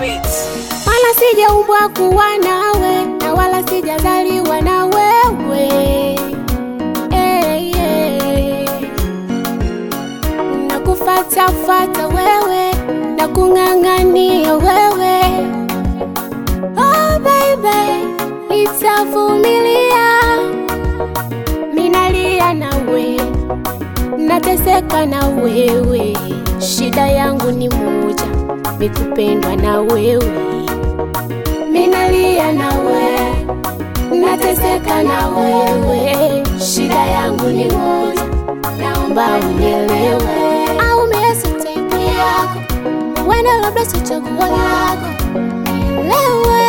Beats. wala sijaumbwa kuwa nawe na wala sijazaliwa na wewe hey, hey. na kufatafata wewe na kung'ang'ania wewe oh, baby nitavumilia minalia nawe nateseka na wewe shida yangu ni moja mikupendwa na wewe minalia nawe nateseka na wewe shida yangu ni moja naomba unielewe au miezi taipu yako wenda labda si chaguo lako nielewe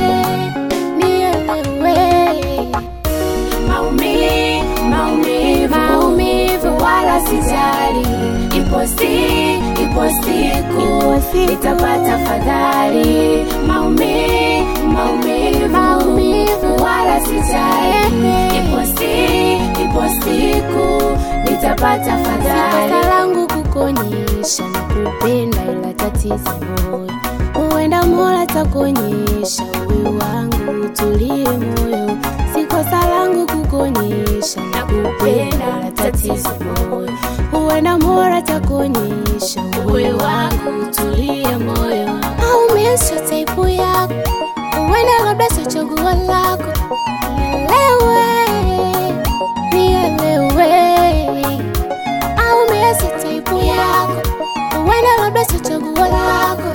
nielewe maumivu maumivu maumivu wala sijali ipo si ipo siku nitapata fadhali maumivu maumivu maumivu wala sijali ipo si ipo siku nitapata fadhali kosa langu kukonyesha na kupenda ila tatizo moyo huenda mola takuonyesha uwe wangu utulie moyo si kosa langu kukonyesha na kupenda ila tatizo moyo huenda mola takuonyesha uwe wangu utulie moyo au miesho taipu yako huenda labda sio chaguo lako nielewe nielewe au miezi taipu yako huenda labda sio chaguo lako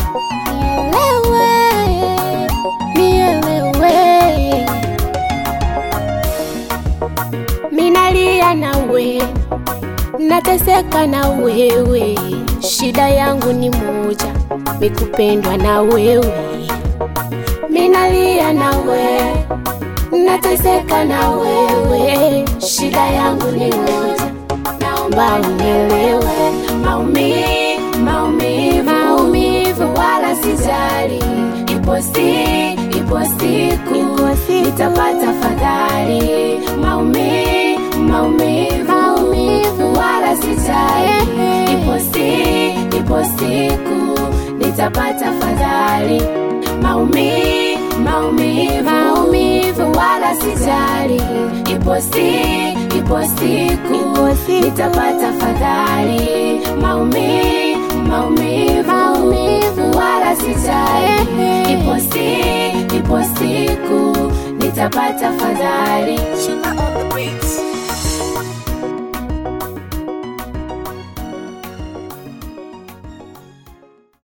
nielewe nielewe minalia nawe nateseka na wewe shida yangu ni moja mikupendwa na wewe minalia nawe nateseka na wewe shida yangu ni moja naomba unielewe maumivu maumivu maumivu wala sijali ipo si ipo siku nitapata fadhali maumivu maumivu maumivu wala sijali ipo si ipo siku nitapata fadhali maumivu maumivu maumivu wala sijali ipo si ipo siku nitapata fadhali maumivu maumivu maumivu wala sijali ipo si ipo siku nitapata fadhali